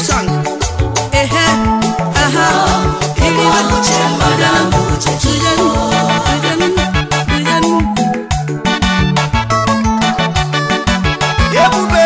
song ehe aha iri na uche mmadụ ama uche Ujenu, ujenu, ujenu. ebube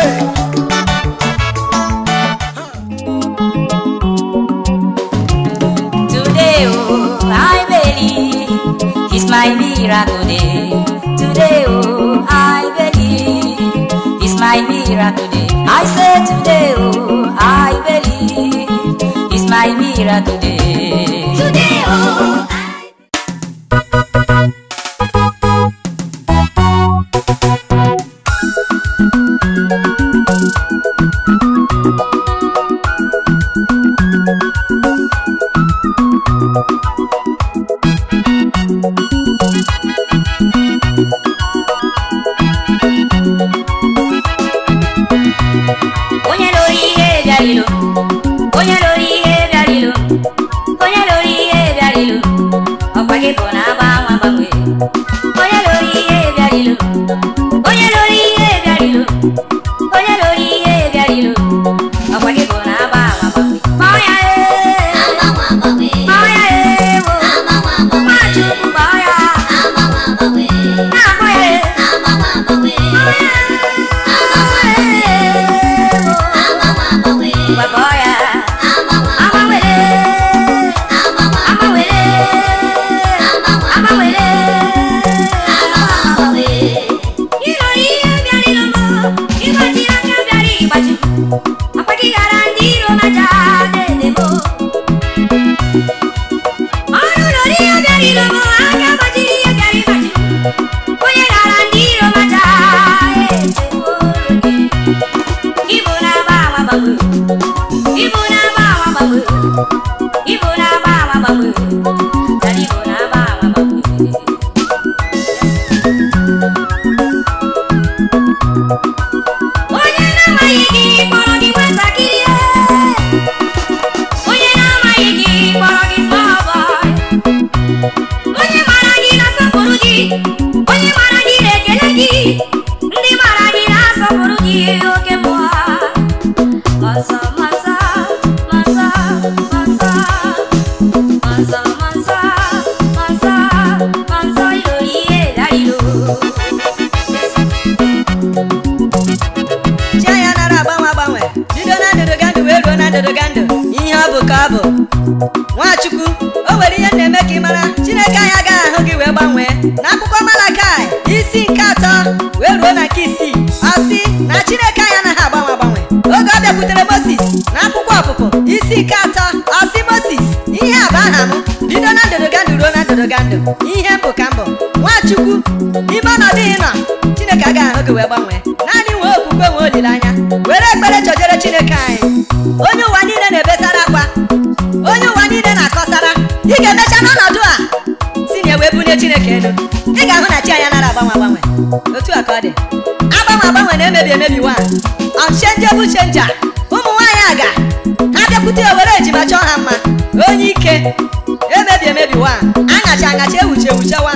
Today, oh, I believe it's my miracle day. Today, oh, I believe it's my miracle day. I say today, oh, I believe it's my miracle day. Today, oh, I onye lụrụ ihe bịarịlụ onye lụrụ ihe bịarịlụ onye lụrụ ihe bịarịlụ ọkwa gị bụ na agbanwe agbanwe onye lụrụ ihe bịarịlụ onye lụrụ ihe bịarịlụ onye lụrụ ihe bịarịlụ ọkwa gị bụ na agbanwe agbanwe kpọọ ya ee kpọọ ya ee wo nwachukwu kpọọ ya na-akpọ ya ee kpọọ ya Bagoya, amawele, amawele, amawele, amawele. Irori bịara ilomo, ịgbaji aka bịara ịgbaji. Akwa gị gara ndị iro maja dedebo. Ọrụ lori ya bịara ilomo, aka gbajiri ya bịara ịgbaji. Onye gara ndị iro maja esebo oge. Ibu na-agba agba gbagbe. Ibu na-agba agba gbagbe. Ibu na-agba agba gbagbe. Dara Ibu na-agba agba gbagbe. Onye na-amaghị gị kpọrọ gị nwatakịrị e. Onye na-amaghị gị kpọrọ gị small boy. Onye mara gị na-asọpụrụ gị. Onye mara gị na-ekele gị. Ndị mara gị na-asọpụrụ gị oke mmụọ. Mansa, mansa, mansa, mansa. Mansa, mansa, mansa, mansa, ilori edarilo. chi anya nara agbanwe agbanwe bido na ndụdụgandụ wee ruo na ndụdụgandụ ihe ọ bụ ka ọ bụ nwachukwu o nwere ihe m na-eme ka ị mara chineke anyị agaghị ahụ gị wee gbanwee n'akwụkwọ malakai isi nke atọ wee ruo na nke isii ọ sị na chineke anyị anaghị agbanwe agbanwe oge ọ bịakwutere moses na akwụkwọ ọpụpụ isi nke atọ ọ sị moses ihe a bụ aha m bido na ndụdụgandụ ruo na ndụdụgandụ ihe m bụ ka m bụ nwachukwu n'ime ọnọdụ ị nọ chineke agaghị ahụ gị wee gbanwee naanị nwee okwukwe nwee olileanya were ekpere chọjere chineke anyị onye ụwa niile na-ebesara akwa onye ụwa niile na-akọsara ị ga-emecha n'ọnọdụ a si na wee bunye chineke elu ị ga-ahụ na chi anya nara agbanwe agbanwe otu a ka ọ dị agbanwe agbanwe na-emebi emebi nwa unchangeable changer ụmụ nwaanyị aga ha bịakwute ya were ejima chọọ ha mma onye ike emebi emebi nwa aṅacha aṅacha ewuche ewuche nwa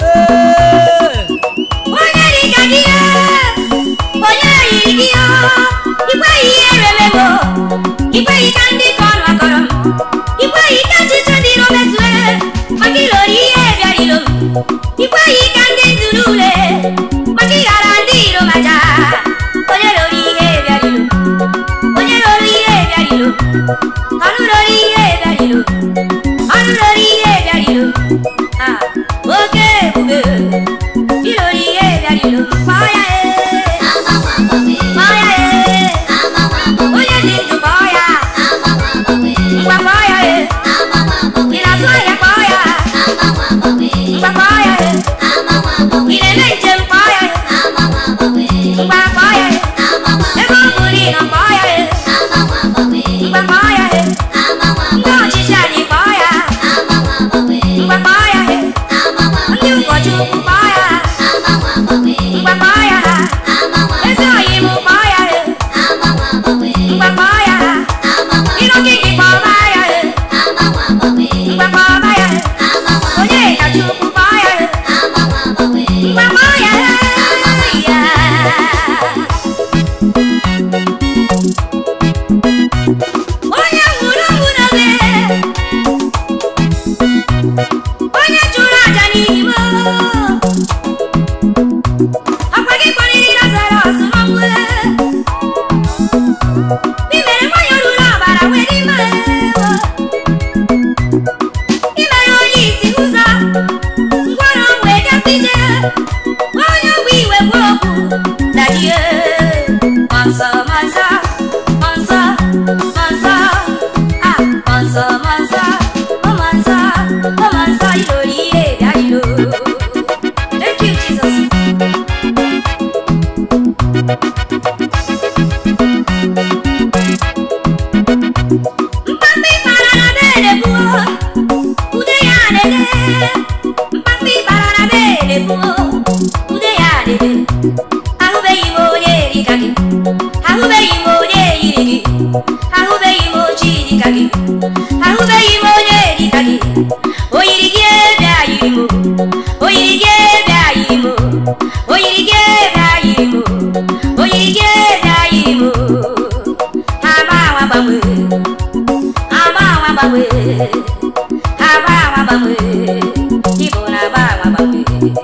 Onye dị ka gị ya, onye yiri gị ya, ikweghị ihe remego, ikweghị ka ndị ka ọnụ akọrọ m, ikweghị ka ọchịchị ndị iro metụe, maka ilori ihe bịara ilo m, ikweghị ka ndị ntụrụ ule, maka ịghara ndị iro maja, onye lori ihe bịara ilo, onye lori ihe bịara ilo, ọnụ lori ihe bịara ilo, ọnụ lori ihe bịara ilo, ah, oke ebube. Ilori ihe bịara ilo, kpọọ ya ee, kpọọ ya ee, onye dị ndụ kpọọ ya, ngwa kpọọ ya ee, ị na-azụ ahịa kpọọ ya, ngwa kpọọ ya ee. imere nwanyị oruru ọbara wee dị mma ewo imere onye isi ụzọ ngwọrọ wee gafee ije onye ogbe iwe gwa okwu dadie mọnsọ mọnsọ mọnsọ mọnsọ ah mọnsọ mọnsọ ọ mọnsọ ọ mọnsọ ilori ihe bịa ilo thank you jesus mkpamkpa ịkpara na bede gbuo ude ya dede mkpamkpa ịkpara na bede gbuo ude ya dede ahụbeghị m onye dịka gị ahụbeghị m onye yiri gị ahụbeghị m ochi dịka gị ahụbeghị m onye dịka gị o yiri gị ebe a yiri m o yiri gị ebe a yiri m o yiri gị ebe a yiri m o yiri gị ebe a yiri m ha gbanwe gbanwe agbanwe agbanwe agbanwe agbanwe Igbo na-agbanwe agbanwe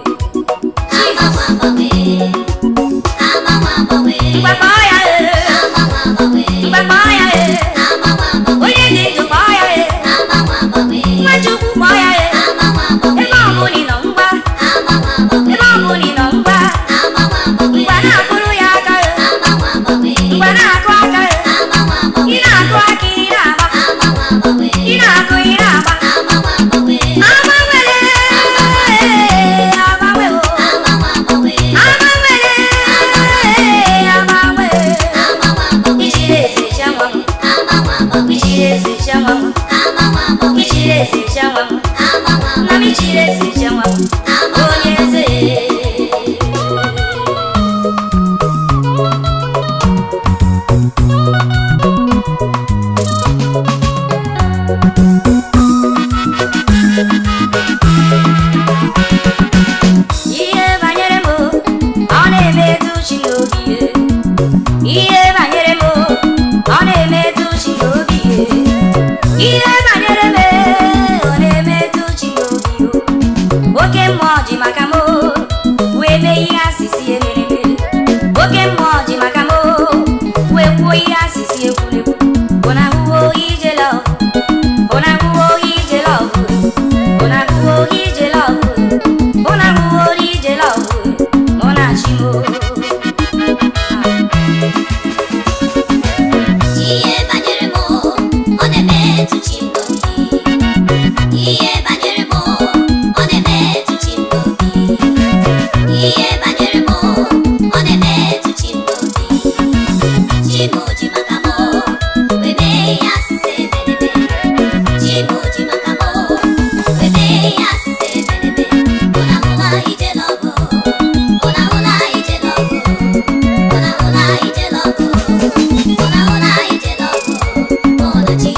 Ngwa kpọọ ya ee Ngwa kpọọ ya ee onye dị ndụ kpọọ ya ee nwa Chukwu kpọọ ya ee ebe ọ bụla ị nọ ngwa ebe ọ bụla ị nọ ngwa ngwa na-akụrụ ya aka ee ngwa na-akụ aka ee ị na-akụ aka ị na-agba ị na-akụ ị na-agba agbanwere agbanwe o agbanwere agbanwe ichiri eze chianwa m ichiri eze chianwa m ichiri eze chianwa m nna m ichiri eze chianwa m onye eze ihe banyere m ọ na-emetụ chi n'obi ihe banyere m ọ na-emetụ chi n'obi ihe banyere m ọ na-emetụ chi n'obi oke mmụọ ji maka m wee mee ihe asịsị emereme oke mmụọ ji maka m wee kwuo ihe asịsị ekwurekwu ụna ahụhụ ije lọv ụna ahụhụ ije lọv ụna ahụhụ ije lọv ụna ahụhụ ije lọv mụ na chi m Ihe banyere m ọ na-emetụ chi m n'obi Ihe banyere m ọ na-emetụ chi m n'obi Ihe banyere m ọ na-emetụ chi m n'obi Chi m ji maka m wee mee ya asịsị eberebe Chi m ji maka m wee mee ya asịsị eberebe Ụna hụla ije n'ọgụ Ụna hụla ije n'ọgụ Ụna hụla ije n'ọgụ Ụna hụla ije n'ọgụ Ụna chi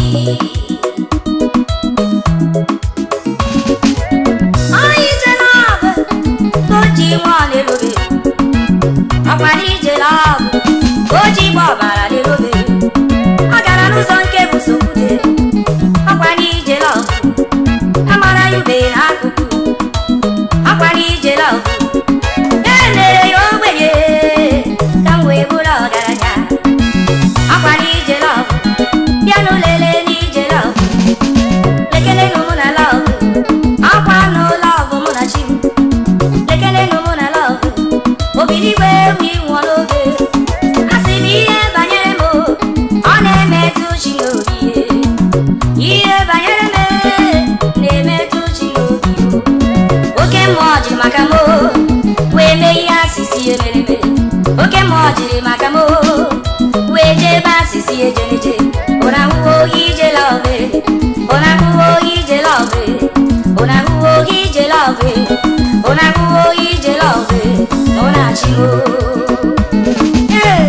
Anyị jere ọgụ ka o ji nwa lelobe ọkwara ije ọgụ ka o ji gba ọbara lelobe ọ gara n'ụzọ nke bụ sokwute ọkwara ije ọgụ amara ya ube n'akụkụ ọkwara ije ọgụ e mere ya ogbenye ka m wee bụrụ ọgaranya ọkwara ije ọgụ bịa n'ụlele n'ije ọgụ lekele nụ mụ na lọvụ akwa nụ lọvụ mụ na chi m lekele nụ mụ na lọvụ obiligwe ewu ịnwụọ n'oge a sị m ihe banyere m ọ na-emetụ chi n'obi ihe banyere m na-emetụ chi n'obi oke mmụọ jiri maka m wee mee ihe asịsị emereme oke mmụọ jiri maka m wee jee ebe asịsị ejeneje ụra ahụhụ ije lọve ụra ahụhụ ije lọve ụra ahụhụ ije lọve ụra ahụhụ ije lọve mụ na chi m Hey!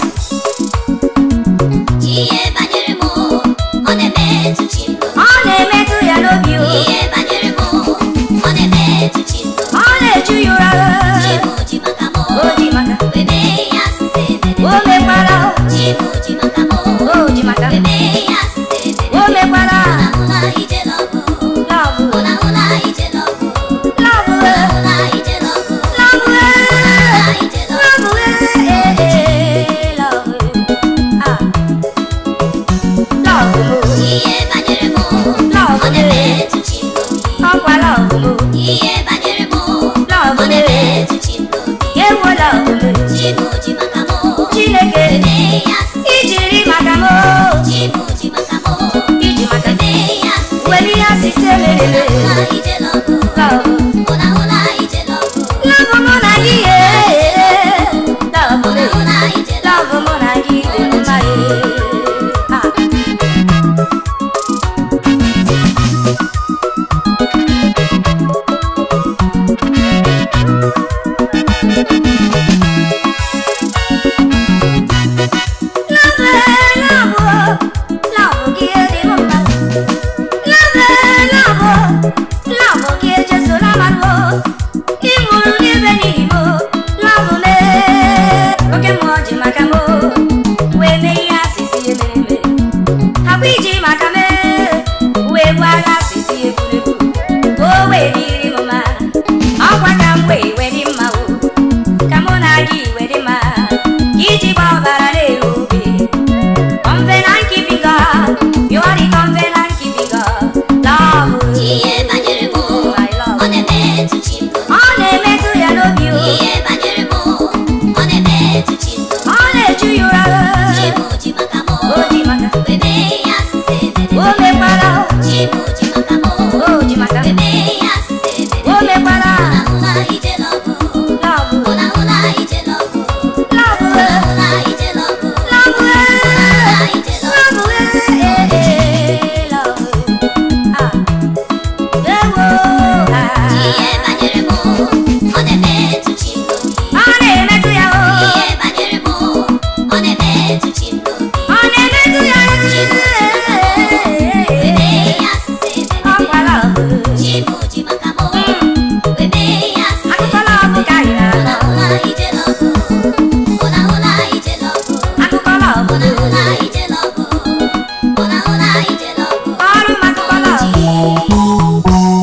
Ihe banyere m ọ na-emetụ chi m n'obi ọ na-emetụ ya n'obi o Ihe banyere m ọ na-emetụ chi m n'obi ọ na-eju ya ụra Chi m ji maka m o ji maka wee mee ya asịsị eberebe o mekwara Chi m ji maka m o ji maka wee mee ya asịsị eberebe o mekwara Ụna hụla ije n'ọgụ lọvụ Ụna hụla ije n'ọgụ lọvụ Ụna hụla ije n'ọgụ lọvụ Ụna hụla ije n'ọgụ lọvụ lọvụ ah ya asịsị ijiri maka m Chibu ji maka mụ iji maka Webe ya asịsị were ihe asịsị Ụna elelele ụna ijele ọgụ lọbụ Ụna ụna ijele ọgụ lọbụ mụ na gị ye lọbụ Ụna ụna ijele lọbụ mụ na gị dị mma ye Ah. Love, love, love, gị dị m mma. Love, love, love, gị ejesola mmadụ. Ị nwụrụ n'ebe n'ihi m. Love me, oke mmụọ ji maka m. Wee mee ihe asịsị emere eme. Hapụ iji maka me, wee gwa agha asịsị egwuregwu. O wee dịrị m mma. Ọkwa ka m wee wee dị mma o. Ka mụ na gị wee dị mma. Iji gba ọbara na-eru obi. Covenant keeping God, you are the covenant keeping God. Love, Ihe banyere mụ my love. Ọ na-emetụ chi m Ọ na-emetụ ya n'obi o, Ihe banyere mụ Ọ na-emetụ chi m ọ na-eju ya ụra. Chibu ji maka mụ O ji maka, Webe ya asịsị o ebere mekwala, Chibu ji maka mụ o ji maka, Webe ya asịsị o ebere mekwala. Ụna ụna ijele ọgụ Love, Ụna ụna ijele ọgụ love, Ụna ụna ijele ọgụ love, Ụna ijele ọgụ love, eh, eh, love. Ah, ewo, ah. Ihe banyere mụ Ọ na-emetụ chi m n'obi Ọ na-emetụ ya o, Ihe banyere mụ Ọ na-emetụ chi m n'obi ọ na-emetụ ya Webe ya asịsị Ọ ebere gwara ọgụ. Chibu ji maka mụ Webe ya asịsị Akụkọ lọbụ ka anyị Ụna na-akọ. ụna ijele ọgụ Ụna ụna ijele ọgụ Akụkọ lọbụ. Ụna ụna ijele ọgụ Ụna ụna ijele ọgụ Ọrụ m akụkọ lọbụ.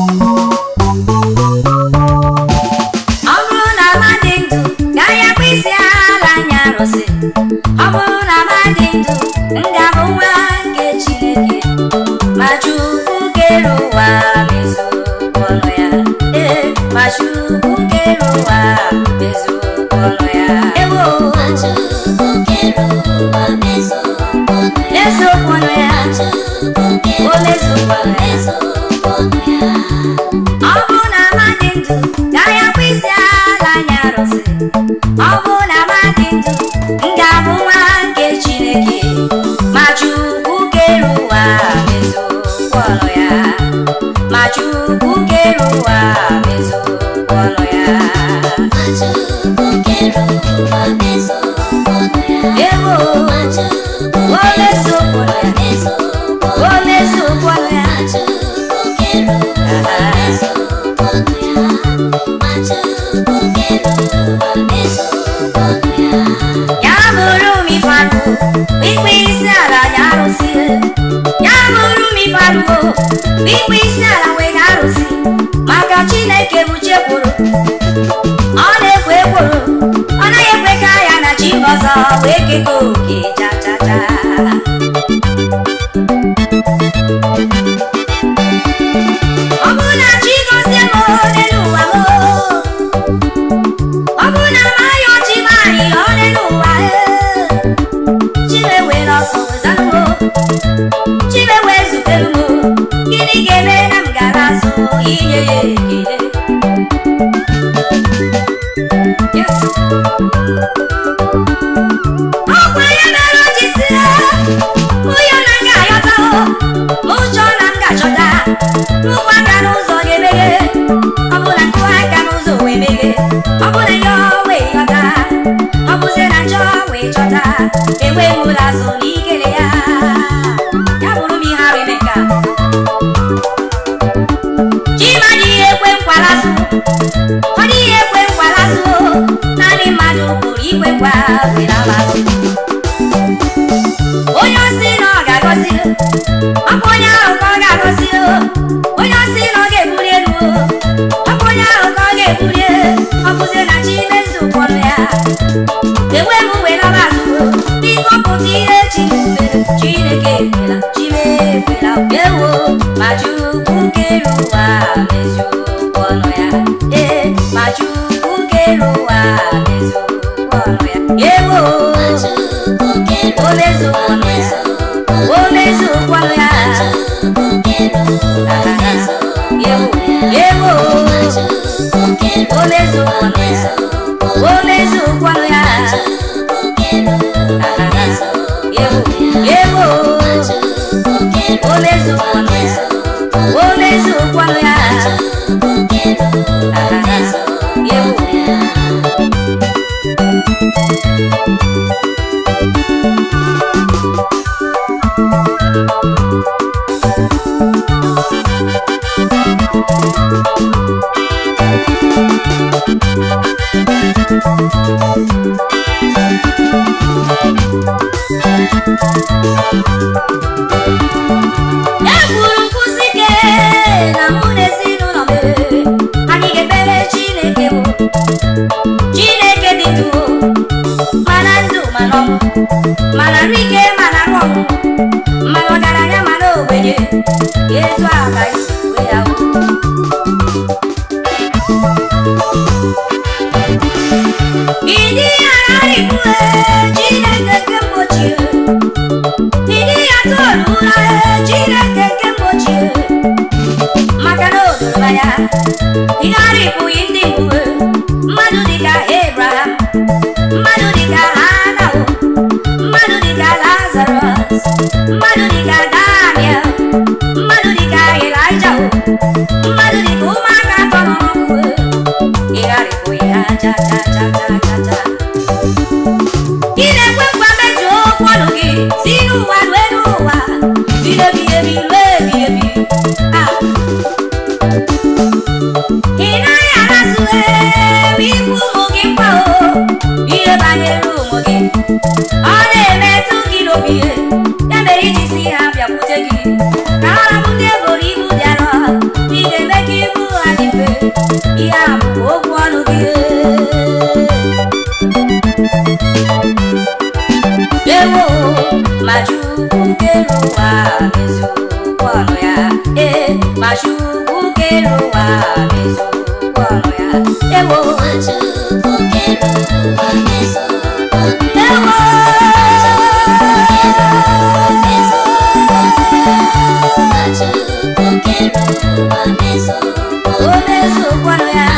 Ọ bụrụ na amadị ndụ gaghị akpụ isi ala anya arụsị. Ọ bụrụ na amadị ndụ m ga-abụ nwa nke Chineke. Ma Chukwu kere ụwa mezuo ọnụ ya. Ee, ma Chukwu kere ụwa mezuo ọnụ ya. Ewo, Chukwu kere ụwa mezuo ọnụ ya eziokwu ọnụ ya. Chukwu kere O mezuo ọnụ ya. mezuo ọnụ ya Ọ bụrụ na amadị ndụ gaghị akpụ isi ala anya arụsị. Ọ bụrụ na amadị ndụ m ga-abụ nwa nke Chineke. Ma Chukwu kere ụwa mezuo ọnụ ya. Ma Chukwu kere ụwa mezuo ọnụ ya. Chukwu kere ụwa mezuo ọnụ ya Ewo, Chukwu o mezuo ọnụ ya. mezuo O mezuo ọnụ ya. Chukwu kere ụwa mezuo ọnụ ya Ma Chukwu kere ụwa mezuo ọnụ ya Ya bụrụ m ịfarụ ikpe isi ala ya arụsị ya bụrụ m ịfarụ ikpe isi ala nwere arụsị maka Chineke bụ chekwuru ọ na-ekwe ekworo ọ naghị ekwe ka ya na chi ọzọ wee keta oke cha cha cha ọ bụrụ na chi gozie m n'elu ụwa m ọ bụrụ na amaghị ọchị maghị ọ n'elu ụwa chimewe n'ọsọ wezanụo chimewe zutere m gịnị ga-eme na m gara azụ inye ya ekele Yes. ọkwa ya mere o ji si onye na nga ayọta ụjọ na m ga-achọta nnukwu aka n'ụzọ ga-emeghe ọ bụ na nkụwa aka n'ụzọ wee meghe ọ bụ na ya wee ghọta ọ bụzie na njọ wee chọta enweghị m ụlọ azụ na ikele ya ya bụrụ m ihe arụ eme ka chima dịghị ekwe nkwalazụ ọ dịghị ekwe nkwalazụ naanị mmadụ pụrụ ikwe nkwa were alazụ onye osi na ọ ga-agọzi ọ bụ onye ahụ ka ọ ga-agọzi onye osi na ọ ga-ebuli elu ọ bụ onye ahụ ka ọ ga-ebuli ọ bụzie na chi mezu ụfọdụ ya enwe m were alazụ biko pụta ihe chi mere chineke ekwela chime ekwela ewo ma chukwu kere ụwa mezuo ọnụ ya ee ma chukwu kere ụwa mezuo ọnụ ya ewo Chukwu kere o mezukwanụ ya o mezukwanụ ya ewo ewo o mezukwanụ ya o mezukwanụ ya ewo ewo o mezukwanụ ya o mezukwanụ ya ewo ekwuru nkwụsị ike na mụ na ezinụlọ m anyị ga-ekpere chineke bụ chineke dị ndụ mana ndụ mana ọnwụ mana arụ ike mana arụ ọnwụ mana ọgaranya mana ogbenye etu a ka isi wee ya hụ. Ịdị agharịpụ Chineke nke mgbochi Ịdị ya tolula Chineke nke mgbochi maka na o doro anya ịgharịpụghị ndị mgbe mmadụ dịka Abraham mmadụ dịka Hanawo mmadụ dịka Lazarus mmadụ dịka Daniel mmadụ dịka Elijah mmadụ dịka ụmụaka atọ nọ n'ọkụ ịgharịpụghị ha cha cha cha cha cha cha ị na-ekwe nkwa mejuo okwu ọnụ gị si n'ụwa rue n'ụwa si n'ebighị ebi ruo ebighị ebi Ah. ị naghị arazụ ewe ikwu ụmụ gị mkpa o ihe banyere ụmụ gị ọ na-emetụ gị n'obi ya mere iji si ha bịakwute gị ka ha rabụ ndị eboro ibu dị arọ ị ga-eme ka ibu ha dị mfe ihe a bụ okwu ọnụ gị ewo ma chukwu kere ụwa meziokwu ọnụ ya ee ma chukwu kere ụwa meziokwu ọnụ ya ewo ewo o meziokwu ọnụ ya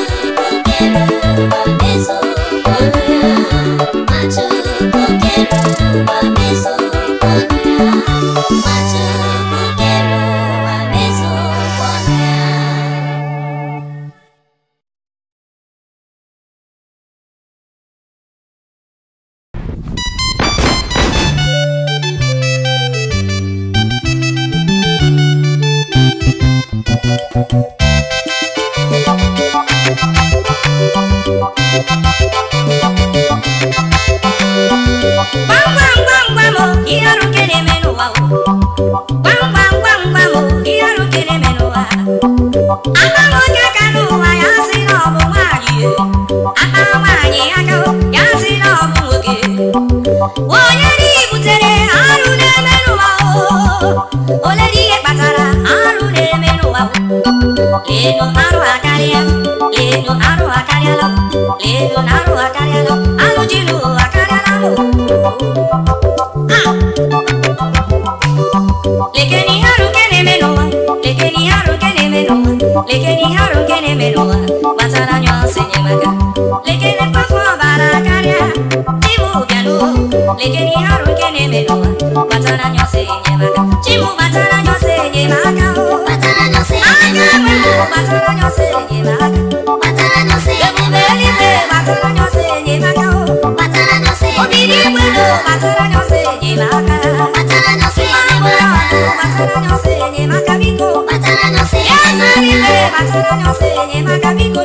gwam gwam gwam gwam o ihe ọrụ nke na-eme n'ụwa o gwam gwam gwam gwam o ihe ọrụ nke na-eme n'ụwa akpa nwoke aka n'ụwa ya sị na ọ bụ nwaanyị e. akpa nwaanyị aka o, ya sị na ọ bụ nwoke onye dị butere arụ na-eme n'ụwa o ole dị ihe kpatara arụ na-eme n'ụwa o leno arụ akarịa leno arụ akarịala leno na arụ akarịala arụ ji n'ụwa akarịala o lekeni ihe arụ nke na-eme n'ụwa lekeni ihe arụ nke na-eme n'ụwa lekeni ihe arụ nke na-eme n'ụwa gbatara anya ọsọ enyemaka lekene mkpafu ọbara karịa chimu bịanụ lekeni ihe arụ nke na-eme n'ụwa gbatara anya ọsọ enyemaka chimu gbatara anya ọsọ enyemaka o aka nwere gbatara anya ọsọ enyemaka ebube eluigwe gbatara anya ọsọ enyemaka o obi n'igwe no gbatara anya ọsọ enyemaka mmanụ ọdụ gbatara anya ọsọ enyemaka biko ya zara ibe gbatara anya ọsọ enyemaka biko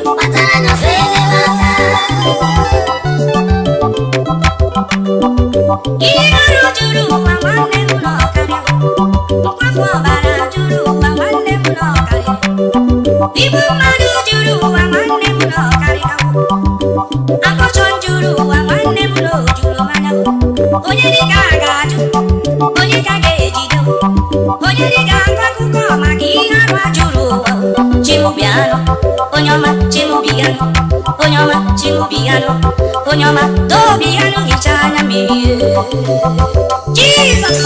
ihe arụ juru ụwa nwanne m n'ọkarịa mkpafu ọbara juru ụwa nwanne m n'ọkarịa igbu mmadụ juru ụwa nwanne m n'ọkarịa akọchọ juru ụwa nwanne m n'ojuru manya onye dịka a ga-ajụ onye ka ga-ejide onye dịka akọ akụkọ maka ihe arụ a juru ụwa chimubianụ onye ọma chimubianụ onye ọma chimubianụ onye ọma dobi ya n'hicha anya mmiri jizọs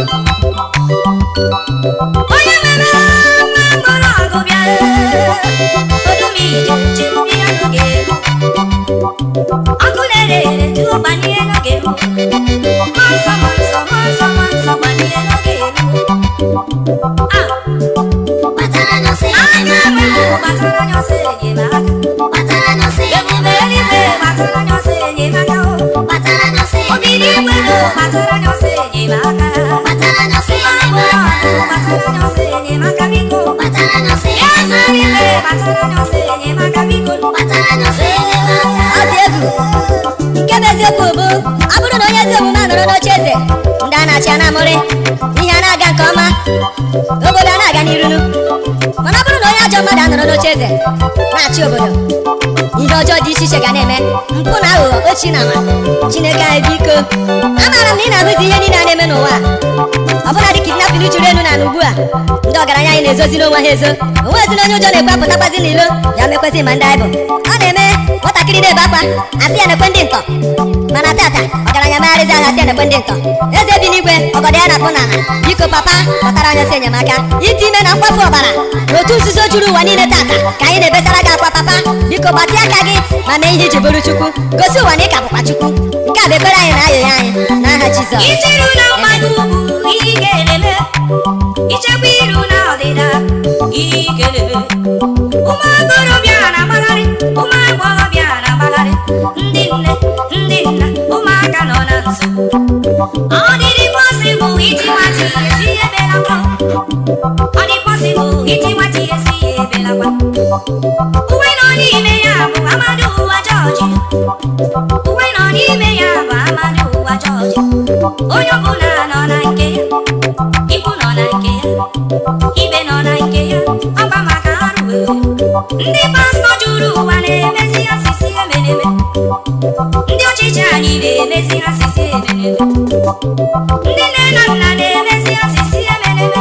onye mere nwa mkpọrọ ọgụ bịa odumije chiri ya n'oge ọkụ na-ere ere tuo gbanye n'oge mmụọ nsọ mmụọ nsọ mmụọ nsọ mmụọ nsọ gbanye n'oge ah Batara n'ọsọ aka enyemaka. nwere gbatara anya ọsọ enyemaka Batara n'ọsọ ebube eluigwe enyemaka. gbatara anya ọsọ enyemaka o Batara n'ọsọ Obidi kwelu enyemaka. gbatara anya ọsọ enyemaka Batara n'ọsọ Mgbọrọgwụ enyemaka. gbatara anya ọsọ enyemaka biko Batara n'ọsọ Eze eluigwe enyemaka. gbatara anya ọsọ enyemaka biko Batara n'ọsọ enyemaka. ọ dị egwu nke bụ eziokwu bụ ọ bụrụ na onye ezi omume a nọrọ n'oche eze ndị a na-achị a na-amụrị ihe a na-aga nke ọma obodo a na-aga n'irunu mana ọ bụrụ na onye ajọ mmadụ a nọrọ n'oche eze na-achị obodo ihe ọjọọ dị iche iche ga na-eme mpụ na aghụghọ ochi na ama chineke anyị biko amaara m na ị na-ahụzi ihe niile a na-eme n'ụwa a. ọbụla dị kidnapin juru elu na ala ugbu a ndị ọgaranya anyị na-ezozi n'onwe ha ezo onwezi na onye ụjọ na-ekwe apụtakwazi n'ilo ya mekwezi ma ndị anyị bụ ọ na-eme nwatakịrị na-ebe akwa asị ya na-ekwe ndị ntọ mana tata ọgaranya megharịzi ahụ asị ya na-ekwe ndị ntọ eze bi n'igwe ọgọdọ ya na-akpụ n'ala biko papa kpọtara onye si enyemaka ite ime na mkpafu ọbara na otu nzuzo juru ụwa niile tata ka anyị na-ebesara gị akwa papa biko gbatịa aka gị ma mee ihe iji bụrụ chukwu gosi ụwa na ị ka bụkwa chukwu nke a bụ ekpere anyị na ayọyọ anyị n'aha jizọs Ichiru na mmadụ ugwu ihe ị ga-eleme Ichekwa iru na ọdịda ihe ị ga-eleme Ụmụ okorobịa na-agbagharị Ụmụ agbọghọbịa na-agbagharị Ndị nne, ndị nna, ụmụaka nọ na nsogbu Ọ dịrị pọsịbụl iti nwata ihe si ebelakwa Ọ dị pọsịbụl iti nwata ihe si ebelakwa Uwe nọ n'ime ya bụ amadu ụwa jọji uwe nọ n'ime ya bụ amadị ụwa jọji onye ọbụla nọ na nke ya ikwu nọ na nke ya ibe nọ na nke ya ọkwa maka arụ ndị pastọ juru ụwa na-emezi asịsị emeneme ndị ọchịchị anyị na-emezi asịsị emeneme ndị nne na nna na-emezi asịsị emeneme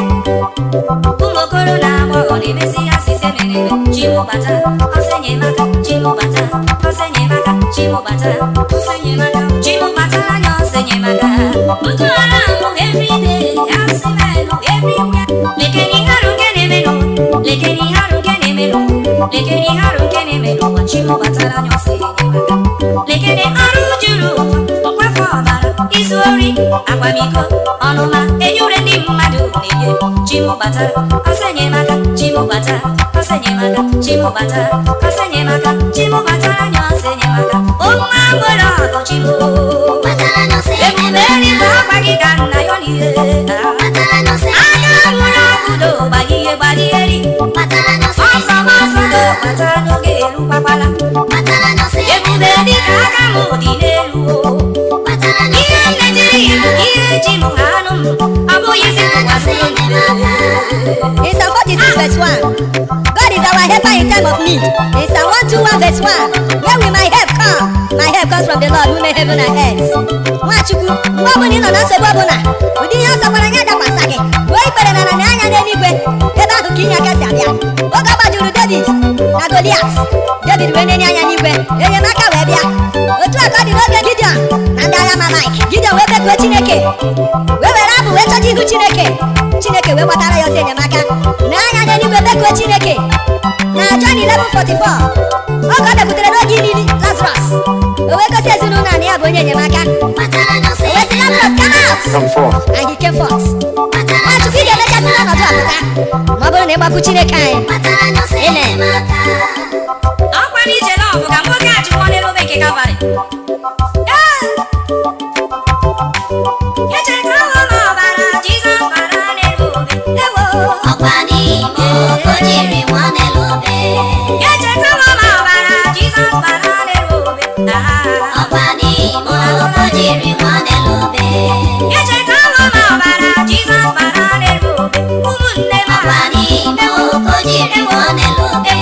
ụmụ okoro na agbọghọ na-emezi asịsị emeneme chimụbata ọsịnyemaka chimụbata ọsịnyemaka chimụbata ọsịnyemaka chimụbata anya ọsịnyemaka Boko Haram everyday asịmenụ everywhere lekeni harụ nke na-emenụ lekeni harụ nke na-emenụ lekeni harụ nke na-emenụ ụwa chimụbatara anya ọsịnyemaka lekene arụ juru ụwa mkpafu ọbara izu ori akwamiko ọnụma enyure ndị mmadụ na-enye chimụbata ọsịnyemaka chimụbata ọsịnyemaka chimụbata ọsịnyemaka chimụbata anya ọsịnyemaka ụmụ agbọrọ ọgụ chimụ Batara n'ọsọ ebube eluigwe ọgwa gị ka nna ya niile Batara n'ọsọ anya nwụrụ ọkụdo gbalihe gbaligheri Batara n'ọsọ ọsọ ọsọ do bata n'oge elu gbagbala Batara n'ọsọ ebube dịka aka m dị n'elu o Batara n'ọsọ ihe mmetiri ya ihe ji m ha anụ m ọ bụghị isi kwasịrị In Psalm 46 verse 1, God is our helper in time of need. In Psalm 121 verse 1, where will my help come? My help comes from the Lord who made heaven and earth. Nwachukwu, mgbe ọbụla ị nọ na nsogbu ọbụla, ụdị ihe ọsọ gwara ya dakwasa gị, gbuo ikpere na na anya n'eluigwe, ebe ahụ ka inye aka si abịa. Oge ọ gbajuru David na Goliat, David wee na-enye anya n'igwe, enyemaka wee bịa. Otu a ka ọ dị n'oge Gideon na ndị agha Amalek. Gideon wee bekuo Chineke, wee were abụ wee chọta ihu Chineke. Chineke wee gbatara ya ọsọ enyemaka na anya n'eluigwe bekuo Chineke na John 11:44 ọ ka ọ bịakwutere n'oge ilili Lazarus o wee gosi ezinụlọ a na ya bụ onye enyemaka Batara n'ọsọ o wee sị Lazarus come out Come forth. and he came forth Batara Nwachukwu ị ga-emechasị n'ọnọdụ a pụta ma ọ bụrụ na ịgbapụ Chineke anyị Batara n'ọsọ Amen. enyemaka ọkwa n'ije lọvụ ka nwoke a jụọ n'elu obe nke Kalvarị echetawo m ọbara Jizọs bara n'elu obe ewo Ọkwa n'ime oke o jiri nwa n'elu obe echetawo m ọbara Jizọs bara n'elu obe Ah. Ọkwa n'ime oke o jiri nwa n'elu obe echetawo m ọbara Jizọs bara n'elu obe ụmụnne m Ọkwa n'ime oke o jiri nwa n'elu obe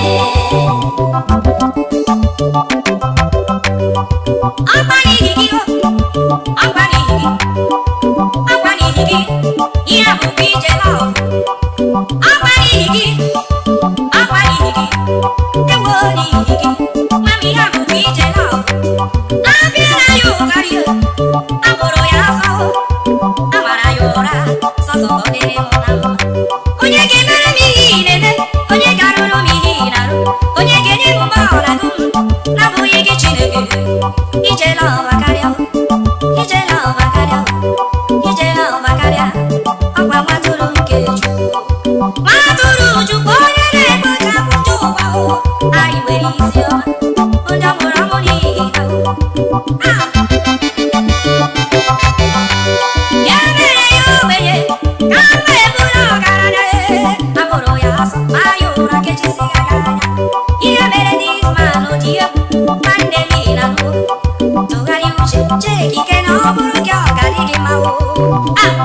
ọkwa n'ihi gị ọkwa n'ihi gị ọkwa n'ihi gị ihe a bụkwa ije lọv ọkwa n'ihi gị ọkwa n'ihi gị ewo n'ihi gị mama ihe a bụkwa ije lọv abịa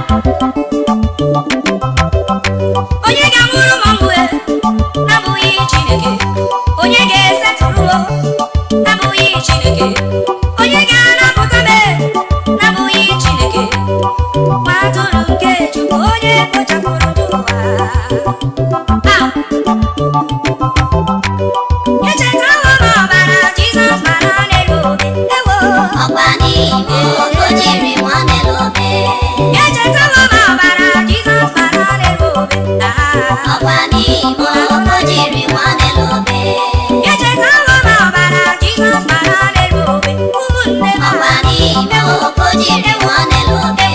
onye ga-amụrụ m mgbe na-abụghị chineke onye ga-esetụrụ m na-abụghị chineke onye ga-anapụta m na-abụghị chineke nwa atụrụ nke chukwu onye kpochapụrụ ndụ ụwa Ah! echetawo m ọbara jizọs mara n'elu obe ewo ọkwa n'ime o jiri nwa melobe echetawo m ọbara jizọs mara n'elu obe Ah! ọkwa n'ime o jiri nwa melobe echetawo m ọbara jizọs mara n'elu obe ụmụnne m ọkwa n'ime o jiri nwa melobe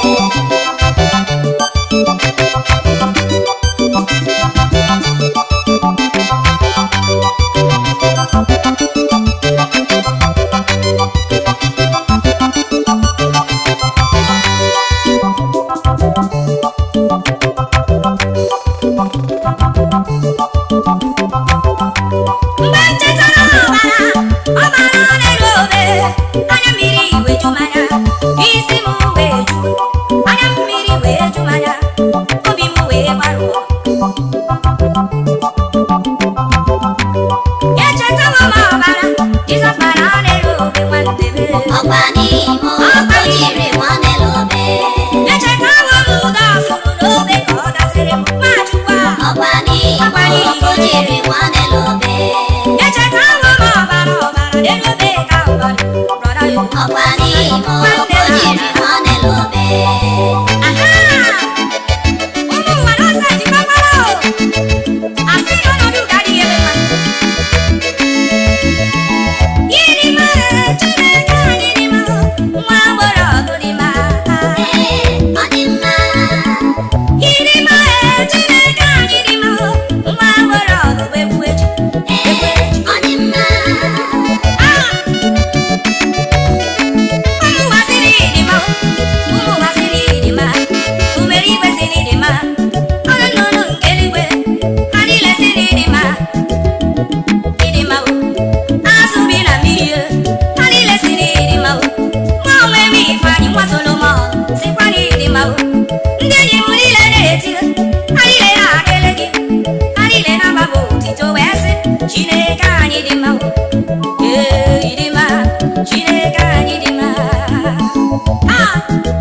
mgbe m chetara ọbara ọbara n'elu obe anya mmiri wee ju m anya isi m wee ju anya mmiri wee ju m anya obi m wee gbarụọ echetawo m ọbara jizọs mara n'elu obe nwanne m ọkwa n'ime o jiri nwa melobe echetawo m ụda ọsụrụ n'obe ka ọ dasịrị m nwachukwu a ọkwa n'ime o jiri nwa melobe echetawo m ọbara ọbara n'elu obe ka ọbara brọda yo ọkwa n'ime o jiri nwa melobe Aha! ụmụ ụwa n'ọsọ etikwakwana o asị na ọnọdụ ga-adị ebe mma Gịnị mere Chineke anyị dị mma nwa agbọrọ ọgụ dị mma ee ọ dị mma Gịnị mere Chineke anyị dị mma nwa agbọrọ ọgụ bụ egwu eji ee ọ dị mma Ah! ụmụ ụwa sịrị dị mma ụmụ ụwa sịrị dị mma umere igwe sịrị dị mma ọnụ nnụnụ nke eluigwe ha niile sịrị dị mma ịdị mma o azụ bi na mmiri o ha niile sịrị dị mma o nwa onwe m ifeanyị nwa solomon sịkwa na ịdị mma o ndị enyi m niile na-eti ha niile na-akele gị ha niile na-agbaba otito wee sị chineke anyị dị mma o ee ịdị mma chineke anyị dị mma Ah!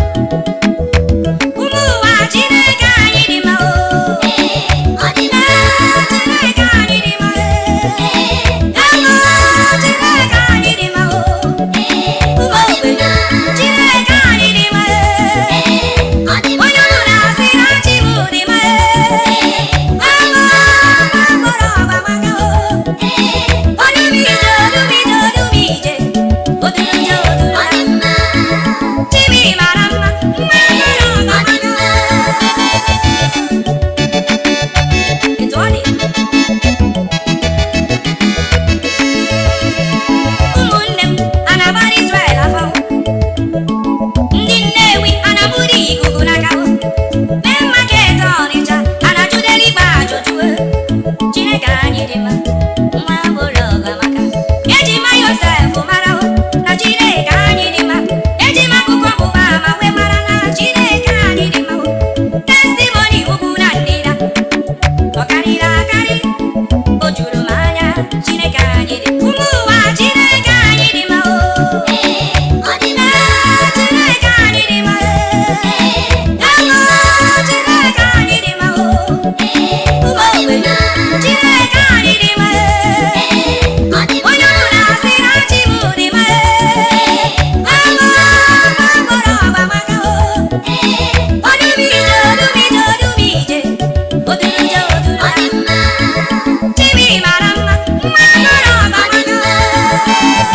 ụmụ ụwa chineke anyị dị mma o ee ọ dị mma chineke anyị dị mma ee Elu chineke anyị dị mma o ee ụmụ ogbenye chineke anyị dị mma ee ọ dị mma onye ọbụla sị na chi m dị mma ee Elu agbọrọ ọgbamaka o ee odumije odumije odumije odumije ọ odumije dị mma Chibi mara mma mma mara ọ dị ọgbamaka mma etu ọ dị ụmụnne m a na-agbara Israel afọ ndị Nnewi a na-agbụrụ ikuku n'aka mee maket Ọnịcha a na-ajụdeli igbe ajụjụ Chineke anyị dị mma nwa agbụrụ ọgamaka eji ma Yosef mara na Chineke anyị dị mma eji m akụkọ ọgbụgba ama wee mara na Chineke anyị dị mma testimoni ugwu na ndịda ọ karịrị akarị o juru m anya Chineke anyị dị ụmụ ụwa Chineke anyị dị mma o ee ọ dị mma Chineke anyị dị mma ee Elu Chineke anyị dị mma o ee ụmụ ọ dị ogbenye mma Chineke anyị dị mma ee ọ dị mma onye ọbụla sị na chi m dị mma Elu agbọrọ ọgbamaka o ee odumije odumije odumije odumije ọ dị odumije mma Chibi mara mma mma agbọrọ ọgbamaka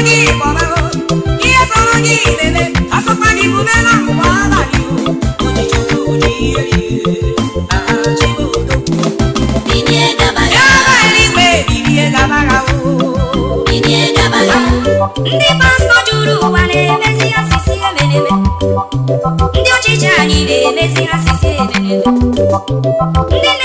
gị kpọbago ihe sọrọ gị lele asọkwa gị bume na mgbe abalị o ojichukwu ji ihe aha chibodogwu bilie gaba ya ya ba eluigwe bilie gabara o bilie gaba ya ndị pastọ juru ụwa na-emezi asịsị emeneme ndị ọchịchị anyị na-emezi asịsị emeneme ndị